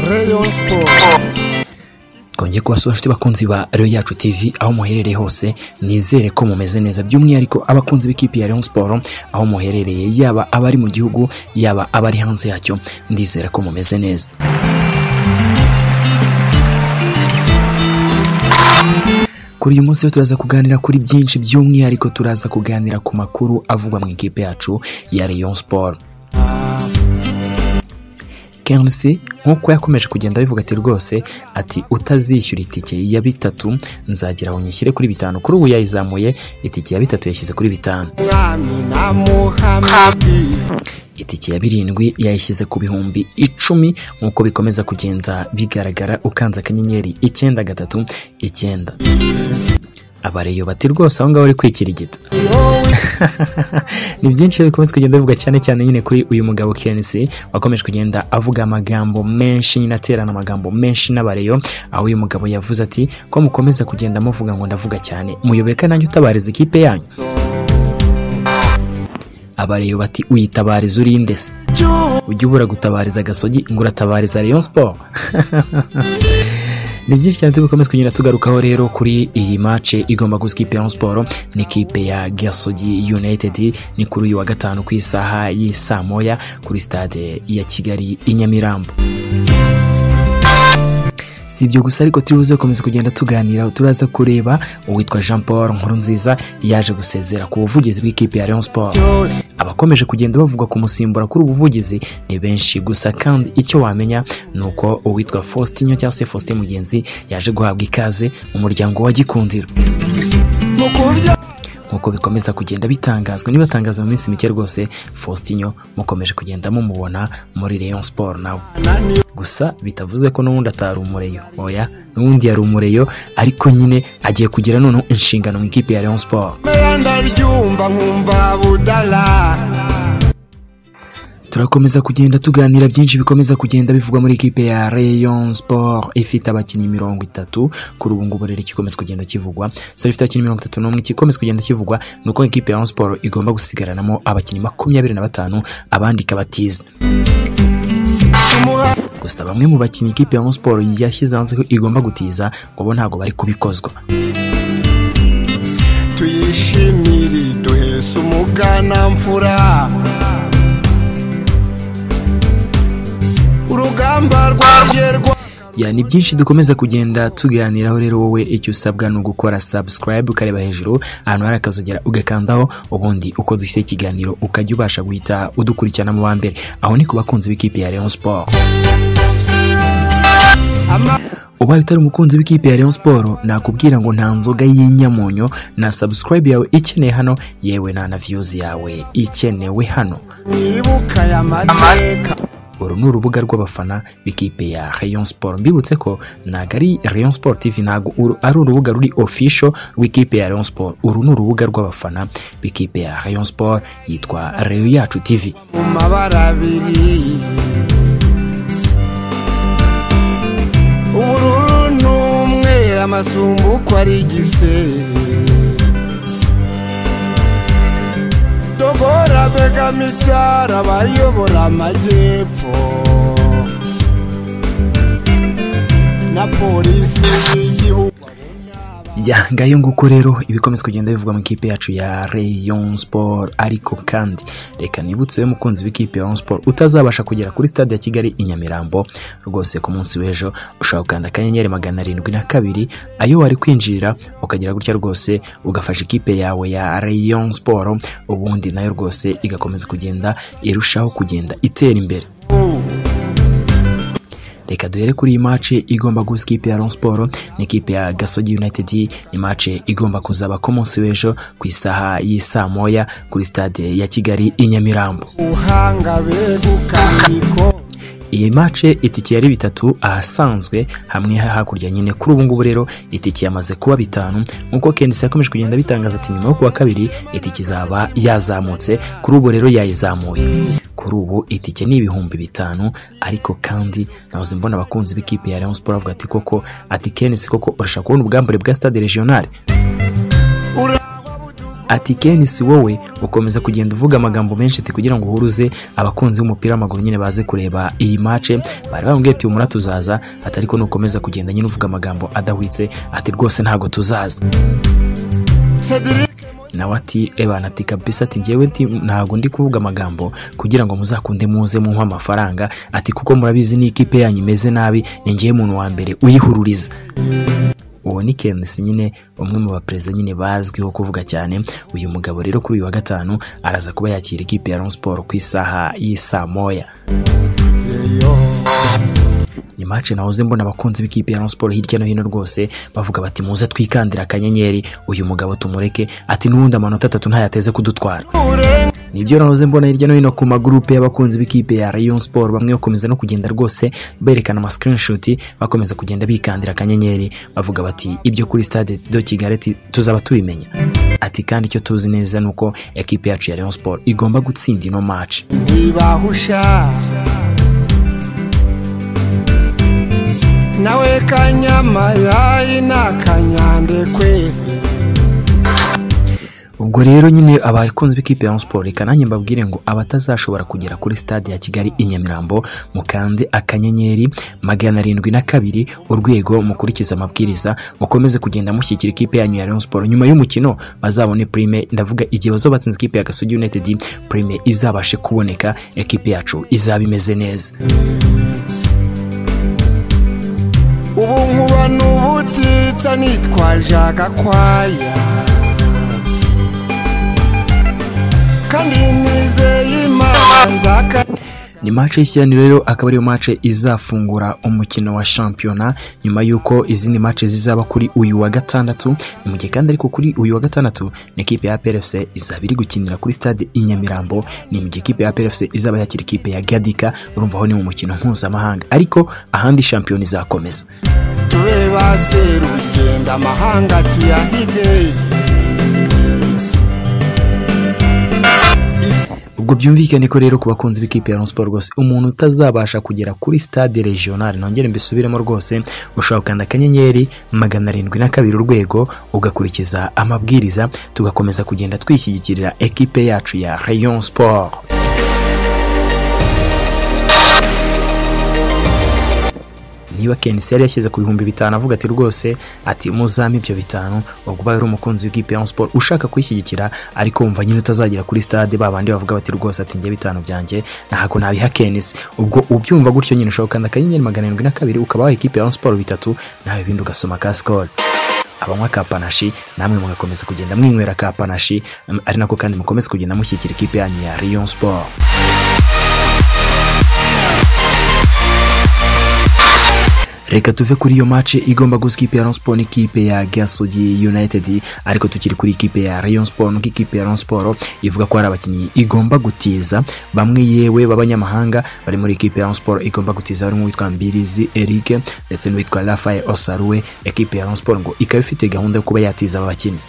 Rayon Sport twongeye kubasuhuje abakunzi ba Rayon yacu TV aho muherereye hose nizere ko mumeze neza by'umwihariko abakunzi b'ikipe ya Rayon Sport aho muherereye yaba abari mu gihugu yaba abari hanze yacyo ndizera ko mumeze neza kuri uyu munsi rero turaza kuganira kuri byinshi by'umwihariko turaza kuganira ku makuru avugwa mu ikipe yacu ya Rayon Sport Kensi nk'uko yakomeje kugenda abivuga ati rwose ati utazishyura itike ya bitatu nzagera aho nyishyire kuri bitanu kuri ubu yayizamuye itike ya bitatu yashyize kuri bitanu Mwami na Muhamadi itike ya birindwi yayishyize ku bihumbi icumi nk'uko bikomeza kugenda bigaragara ukanze akanyenyeri icyenda gatatu icyenda abareyo bati rwose aho ngaho bari kwikirigita Yowe ni byinshi rero bikomeza kugenda bivuga cyane cyane nyine kuri uyu mugabo Kensi wakomeje kugenda avuga amagambo menshi nyine aterana amagambo menshi n'abareyo aho uyu mugabo yavuze ati ko mukomeza kugenda muvuga ngo ndavuga cyane muyoboka nanjye utabariza ikipe yanyu abareyo bati uyitabariza urinde se Juu ujya ubura gutabariza agasogi ngo uratabariza Rayon Sport ni byinshi cyane tubikomeza kugenda tugarukaho rero kuri iyi mace igomba gusa ikipe ya Rayon Sport n'ikipe ya Gasogi United ni kuri uyu wa gatanu ku isaha y'isaa moya kuri stade ya Kigali i Nyamirambo si ibyo gusa ariko turi buze gukomeza kugenda tuganira turaza kureba uwitwa Jean Paul Nkurunziza yaje gusezera ku buvugizi bw'ikipe ya Rayon Sport yose abakomeje kugenda bavuga kumusimbura kuri ubu buvugizi ni benshi gusa kandi icyo wamenya ni uko uwitwa Faustinho cyangwa se Faustin Mugenzi yaje guhabwa ikaze mu muryango wa Gikundiro Mukurya nk'uko bikomeza kugenda bitangazwa nibatangaza mu minsi mike rwose Faustinho mukomeje kugenda mumubona muri Rayon Sport nawe Nani gusa bitavuze ko n'ubundi atari umureyo oya n'ubundi yari umureyo ariko nyine agiye kugira noneho inshingano mu ikipe ya Rayon Sport Meya ndaryumva nkumva budala turakomeza kugenda tuganira byinshi bikomeza kugenda bivugwa muri ikipe ya Rayon Sport ifite abakinnyi mirongo itatu kuri ubu ngubu rero igikomeza kugenda kivugwa so ifite abakinnyi mirongo itatu n'umwe igikomeza kugenda kivugwa ni uko ikipe ya Rayon Sport igomba gusigaranamo abakinnyi makumyabiri na batanu abandi ikabatiza Shumuha gusa bamwe mu bakinnyi ikipe ya Rayon Sport yashyize hanze ko igomba gutiza ngo bo ntabwo bari kubikozwa tuyishimire duhese umuganamfura urugamba rwaje rwa ya ni byinshi dukomeza kugenda tuganiraho rero wowe icyo usabwa ni ugukora subscribe ukareba hejuru ahantu hari akazogera ugakandaho ubundi uko dushyize ikiganiro ukajya ubasha guhita udukurikirana mu wa mbere aho ni ku bakunzi b'ikipe ya Rayon Sport ama ubaye utari umukunzi w'ikipe ya Rayon Sport nakubwira ngo nta nzoga y'inyamunyo na subscribe yawe ikeneye hano yewe na na views yawe ikenewe hano nibuka ya mateka uru ni urubuga rw'abafana b'ikipe ya Rayon Sport mbibutse ko ntabwo ari Rayon Sport TV ntabwo uru- ari urubuga ruri official rw'ikipe ya Rayon Sport uru ni urubuga rw'abafana b'ikipe ya Rayon Sport yitwa Rayon yacu TV mu mabara abiri ubururu n'umweru amasumbu uko ari igisebe dogora begama ibyara abayobora amajyepfo na polisi y'igihugu ya ngayo nguko rero ibikomeza kugenda bivugwa mu ikipe yacu ya Rayon Sport ariko kandi reka nibutse we mukunzi w'ikipe ya Rayon Sport utazabasha kugera kuri stade ya Kigali i Nyamirambo rwose ku munsi w'ejo ushobora gukanda akanyenyeri magana arindwi na kabiri ayo wari kwinjira ukagira gutya rwose ugafasha ikipe yawe ya Rayon Sport ubundi nayo rwose igakomeza kugenda irushaho kugenda itera imbere reka duhere kuri iyi mace igomba gusa ikipe ya Rayon Sport n'ikipe ya Gasogi United ni mace igomba kuzaba ku munsi w'ejo ku isaha y'isaa moya kuri stade ya Kigali i Nyamirambo ubuhanga begukana ibikombe iyi mace itike yari bitatu ahasanzwe hamwe hakurya nyine kuri ubu ngubu rero itike yamaze kuba bitanu nk'uko Kendisi yakomeje kugenda bitangaza ati nyuma yo kuwa kabiri itike izaba yazamutse kuri ubu rero yayizamuye kuri ubu itike ni ibihumbi bitanu ariko kandi nahoze mbona abakunzi b'ikipe ya Rayon Sport bavuga ati koko ati Kendisi koko urashaka kubona ubwambure bwa stade regional ura ati Ken si wowe ukomeza kugenda uvuga amagambo menshi ati kugira ngo uhuruze abakunzi b'umupira w'amaguru nyine baze kureba iyi mace bari bamubwiye ati umura tuzaza ati ariko nukomeza kugenda nyine uvuga amagambo adahwitse ati rwose ntabwo tuzaza nawe ati ebana ati kabisa ati ngewe nti ntabwo ndi kuvuga amagambo kugira ngo muzakunde muze mumpe amafaranga ati kuko murabizi n'ikipe yanyu imeze nabi ni ngewe muntu wa mbere uyihururiza uwo ni kenisi nyine umwe mu baperezida nyine bazwiho kuvuga cyane uyu mugabo rero kuri uyu wa gatanu araza kuba yakira ikipe ya Rayon siporo ku isaha y'isaa moya ni mace nahoze mbona abakunzi b'ikipe ya Rayon siporo hirya no hino rwose bavuga bati muze twikandira akanyenyeri uyu mugabo tumureke ati n'ubundi amanota atatu ntayateze kudutwara nibyo nahoze mbona hirya no hino ku magurupe y'abakunzi b'ikipe ya Rayon Sport bamwe bakomeza no kugenda rwose berekana ama screenshot bakomeza kugenda bikandira akanyenyeri bavuga bati ibyo kuri stade do Kigali ati, tuzaba tubimenya ati kandi icyo tuzi neza ni uko ekipe yacu ya Rayon Sport igomba gutsinda ino match ntibahusha nawe kanyama yayi ni akanyandekwe ubwo rero nyine abakunzi b'ikipe ya Rayon Sport reka nanjye mbabwire ngo abatazashobora kugera kuri stade ya Kigali i Nyamirambo mukande akanyenyeri magana arindwi na kabiri urwego mukurikiza amabwiriza mukomeze kugenda mushyigikira ikipe yanyu ya Rayon Sport nyuma y'umukino bazabone prime ndavuga igihe bazaba batsinze ikipe ya Gasogi United prime izabashe kuboneka ekipe yacu izaba imeze neza ubu nkuba n'ubutitsa nitwaje agakwaya kandi nizeye imana nzaka ni mace y'ishyirani rero akaba ariyo mace izafungura umukino wa shampiyona nyuma y'uko izindi mace zizaba kuri uyu wa gatandatu ni mu gihe kandi ariko kuri uyu wa gatandatu ni ekipe ya PRFC izaba iri gukinira kuri stade i Nyamirambo ni mu gihe ekipe ya PRFC izaba yakira ikipe ya Gadika urumva aho ni mu mukino mpuzamahanga ariko ahandi shampiyona izakomeza tube baserugenda amahanga tuyahige ubwo byumvikane ko rero ku bakunzi b'ikipe ya Rayon Sport rwose umuntu utazabasha kugera kuri stade regional nongere mbisubiremo rwose ushobora gukanda akanyenyeri magana arindwi na kabiri urwego ugakurikiza amabwiriza tugakomeza kugenda twishyigikirira ekipe yacu ya Rayon Sport niba kenisi yari yashyize ku bihumbi bitanu avuga ati rwose ati muzame ibyo bitanu ubwo ubaye uri umukunzi w'ikipe ya Rayon Sport ushaka kwishyigikira ariko wumva nyine utazagera kuri stade ba bandi bavuga bati rwose ati njye bitanu byanjye ntabwo nabiha kenisi ubwo ubyumva gutyo nyine ushobora gukanda akanyenyeri magana arindwi na kabiri ukaba waha ikipe ya Rayon Sport bitatu nawe ibindi ugasoma ka sikoro abanywa ka panashi namwe mugakomeza kugenda mwinywera ka panashi ari nako kandi mukomeze kugenda mushyigikira ikipe yanyu ya Rayon Sport reka tuve kuri iyo mace igomba gusa ikipe ya Rayon Sport n'ikipe ya Gasogi United ariko tukiri kuri ikipe ya Rayon Sport nuko ikipe ya Rayon Sport ivuga ko hari abakinnyi igomba gutiza bamwe yewe b'abanyamahanga bari muri ikipe ya Rayon Sport igomba gutiza harimo uwitwa Mbirizi Eric ndetse n'uwitwa Rafael Osaruwe ekipe ya Rayon Sport ngo ikaba ifite gahunda yo kuba yatiza aba bakinnyi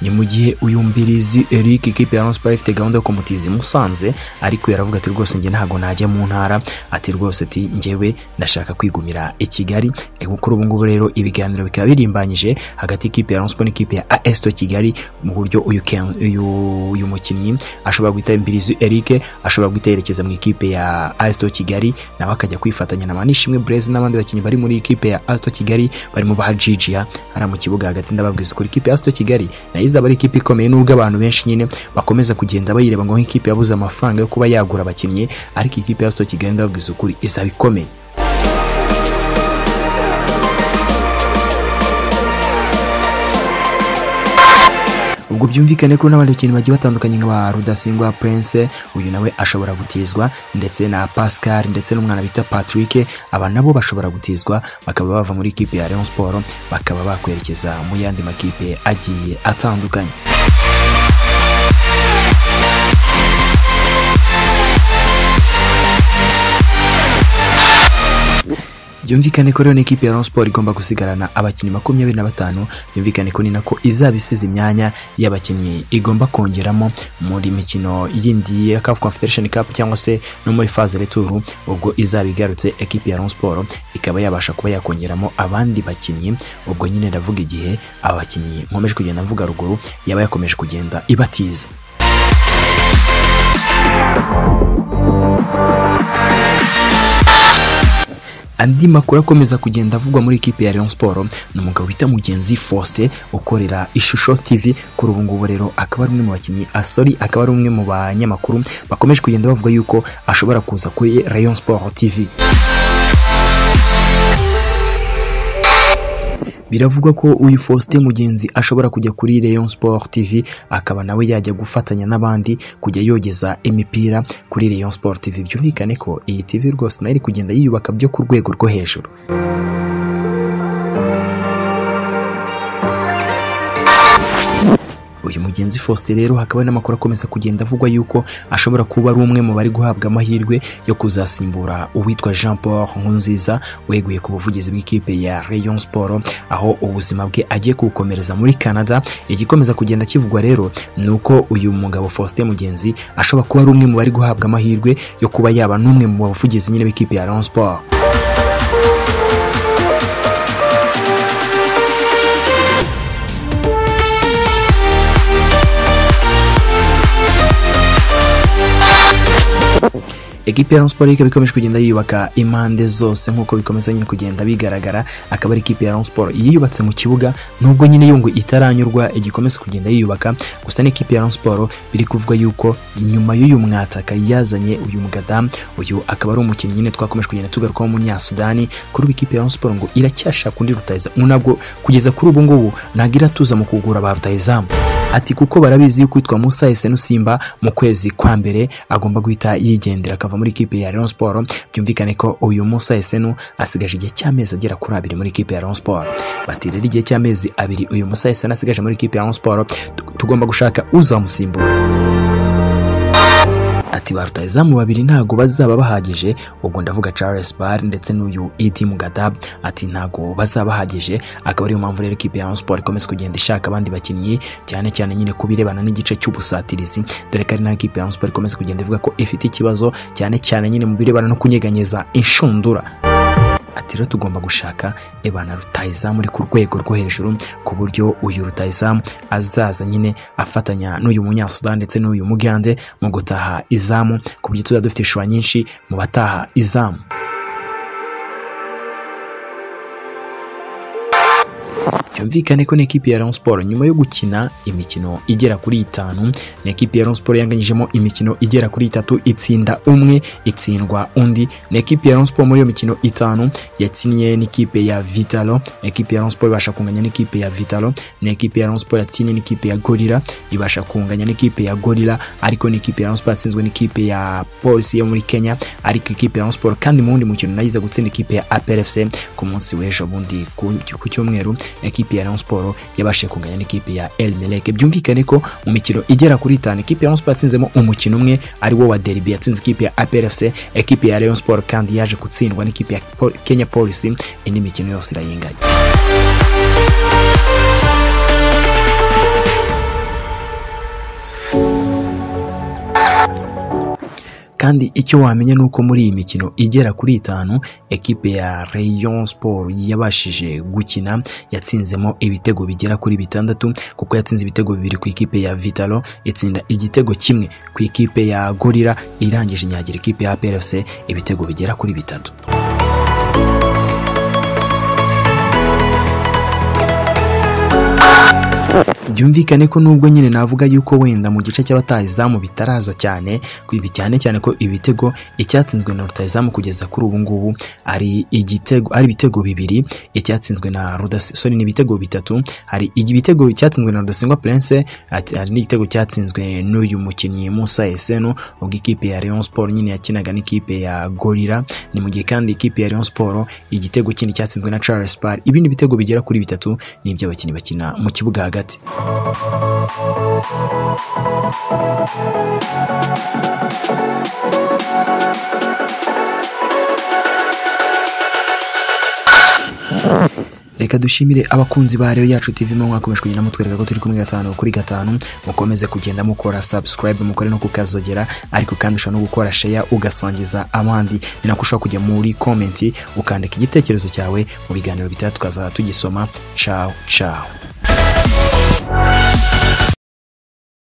ni mu gihe uyu mbirizi Eric ikipe ya Rayon Sport ifite gahunda yo kumutiza i Musanze ariko yaravuga ati rwose njye ntabwo najya mu ntara ati rwose ati njyewe ndashaka kwigumira i Kigali E, kuri ubu ngubu rero ibiganiro bikaba birimbanyije hagati y'ikipe ya Rayon Sport n'ikipe ya AS Kigali Kigali mu buryo uyu Ken- uyu uyu mukinnyi ashobora guhita Mbirizi Eric ashobora guhita yerekeza mu ikipe ya AS Kigali Kigali nawe akajya kwifatanya na Manishimwe Blaise n'abandi bakinnyi bari muri ikipe ya AS Kigali Kigali barimo ba Gigia hariya mu kibuga hagati ndababwiza ukuri ikipe ya AS Kigali Kigali nayo izaba ari ikipe ikomeye nubwo abantu benshi nyine bakomeza kugenda bayireba ngo nk'ikipe yabuze amafaranga yo kuba yagura abakinnyi ariko ikipe ya AS Kigali ndababwiza ukuri izaba ikomeye ubwo byumvikane ko n'abandi bakinnyi bagiye batandukanye nka ba rudasingwa prince uyu nawe ashobora gutizwa ndetse na pascal ndetse n'umwana bita patrick aba nabo bashobora gutizwa bakaba bava muri ikipe ya Rayon Sport bakaba bakwerekeza mu yandi makipe agiye atandukanye byumvikane ko rero n'ikipe ya Rayon Sports igomba gusigarana abakinnyi makumyabiri na batanu byumvikane ko ni nako izaba isize imyanya y'abakinnyi igomba kongeramo muri mikino yindi ya CAF Confederation Cup cyangwa se no muri phase retour ubwo izaba igarutse ekipe ya Rayon Sports ikaba yabasha kuba yakongeramo abandi bakinnyi ubwo nyine ndavuga igihe abakinnyi nkomeje kugenda mvuga ruguru yaba yakomeje kugenda ibatiza andi makuru akomeza kugenda avugwa muri ikipe ya Rayon Sports ni umugabo bita Mugenzi Faustin ukorera Ishusho TV kuri ubu ngubu rero akaba ari umwe mu bakinnyi asori akaba ari umwe mu banyamakuru bakomeje kugenda bavuga yuko ashobora kuza kuri Rayon Sports TV biravugwa ko uyu Faustin Mugenzi ashobora kujya kuri Rayon Sport TV akaba nawe yajya gufatanya n'abandi kujya yogeza imipira kuri Rayon Sport TV byumvikane ko iyi TV rwose nayo iri kugenda yiyubaka byo ku rwego rwo hejuru uyu mugenzi Faustin rero hakaba n'amakuru akomeza kugenda avugwa yuko ashobora kuba ari umwe mu bari guhabwa amahirwe yo kuzasimbura uwitwa Jean Paul Nkunziza weguye ku buvugizi bw'ikipe ya Rayon Sport aho ubuzima bwe agiye kubukomereza muri Canada igikomeza kugenda kivugwa rero ni uko uyu mugabo Faustin Mugenzi ashobora kuba ari umwe mu bari guhabwa amahirwe yo kuba yaba n'umwe mu bavugizi nyine b'ikipe ya Rayon Sport ekipi ya Rayon Sports ikaba ikomeje kugenda yiyubaka impande zose nk'uko bikomeza nyine kugenda bigaragara akaba ari ikipe ya Rayon Sports yiyubatse mu kibuga nubwo nyine yo ngo itaranyurwa igikomeza kugenda yiyubaka gusa n'ikipe ya Rayon Sports biri kuvuga yuko nyuma y'uyu mwataka yazanye uyu mugadamu uyu akaba ari umukinnyi nyine twakomeje kugenda tugarukaho umunyasudani kuri ubu ikipe ya Rayon Sports ngo iracyashaka undi rutahizamu nabwo kugeza kuri ubu ngubu ntabwo iratuza mu kugura ba rutahizamu ati kuko barabizi yuko witwa Musa Esenu Simba mu kwezi kwa mbere agomba guhita yigendera akava muri ikipe ya Rayon Sport byumvikane ko uyu Musa Esenu asigaje igihe cy'amezi agera kuri abiri muri ikipe ya Rayon Sport bati rero igihe cy'amezi abiri uyu Musa Esenu asigaje muri ikipe ya Rayon Sport tugomba gushaka uzamusimbura ati ba rutahizamu babiri ntago bazaba bahagije ubwo ndavuga Charles Bar ndetse n'uyu Idi Mugadab ati ntago bazaba bahagije akaba ariyo mpamvu rero ikipe ya Rayon Sports ikomeza kugenda ishaka abandi bakinnyi cyane cyane nyine kubirebana n'igice cy'ubusatirizi dore ko ari nayo ikipe ya Rayon Sports ikomeza kugenda ivuga ko ifite ikibazo cyane cyane nyine mu birebana no kunyeganyeza inshundura ati rero tugomba gushaka ebana rutahizamu uri ku rwego rwo hejuru ku buryo uyu rutahizamu azaza nyine afatanya n'uyu munyasudani ndetse n'uyu mugande mu gutaha izamu ku buryo tuzaba dufite ishusho nyinshi mu bataha izamu byumvikane ko n'ikipe ya Rayon Sports nyuma yo gukina imikino igera kuri itanu n'ikipe ya Rayon Sports yanganyijemo imikino igera kuri itatu itsinda umwe itsindwa undi n'ikipe ya Rayon Sports muri iyo mikino itanu yatsinye n'ikipe ya Vitalo n'ikipe ya Rayon Sports ibasha kunganya n'ikipe ya Vitalo n'ikipe ya Rayon Sports yatsinye n'ikipe ya Gorilla ibasha kunganya n'ikipe ya Gorilla ariko n'ikipe ya Rayon Sports yatsinzwe n'ikipe ya Police yo muri Kenya ariko ikipe ya Rayon Sports kandi mu wundi mukino nayiza gutsinda ikipe ya APRFC ku munsi w'ejo bundi ku cyumweru ekipe ikipe ya Rayon Sports yabashije kunganya n'ikipe ya El Merreikh byumvikane ko mu mikino igera kuri itanu ikipe ya Rayon Sports yatsinzemo umukino umwe ari wo wa derby yatsinze ikipe ya APRFC ekipe ya Rayon Sports kandi yaje gutsindwa n'ikipe ya Kenya Police indi mikino yose irayinganya kandi icyo wamenya ni uko muri iyi mikino igera kuri itanu ekipe ya Rayon Sport yabashije gukina yatsinzemo ibitego bigera kuri bitandatu kuko yatsinze ibitego bibiri ku ikipe ya Vitalo itsinda igitego kimwe ku ikipe ya Gorilla irangije inyagira ikipe ya PRFC ibitego bigera kuri bitatu byumvikane ko nubwo nyine navuga yuko wenda mu gice cy'abatahizamu bitaraza cyane cyane cyane ko ibitego icyatsinzwe na rutahizamu kugeza kuri ubu ngubu ari igitego ari ibitego bibiri icyatsinzwe na rudasoni ni ibitego bitatu hari ibitego cyatsinzwe na rudasingwa prince hari n'igitego cyatsinzwe n'uyu mukinnyi musa eseno ubwo ikipe ya rayon sport nyine yakinaga n'ikipe ya gorira ni mu gihe kandi ikipe ya rayon sport igitego kindi cyatsinzwe na charles par ibindi bitego bigera kuri bitatu ni iby'abakinnyi bakina mu kibuga hagati reka dushimire abakunzi ba rero yacu tv mo mwakomeje kugenda mutwereka ko turi kumwe gatanu kuri gatanu mukomeze kugenda mukora subscribe mukore no kukazogera ariko kandi ushobora no gukora share ugasangiza abandi ni nako ushobora kujya muri comment ukandika igitekerezo cyawe mu biganiro bitaha tukaza tugisoma ciao ciao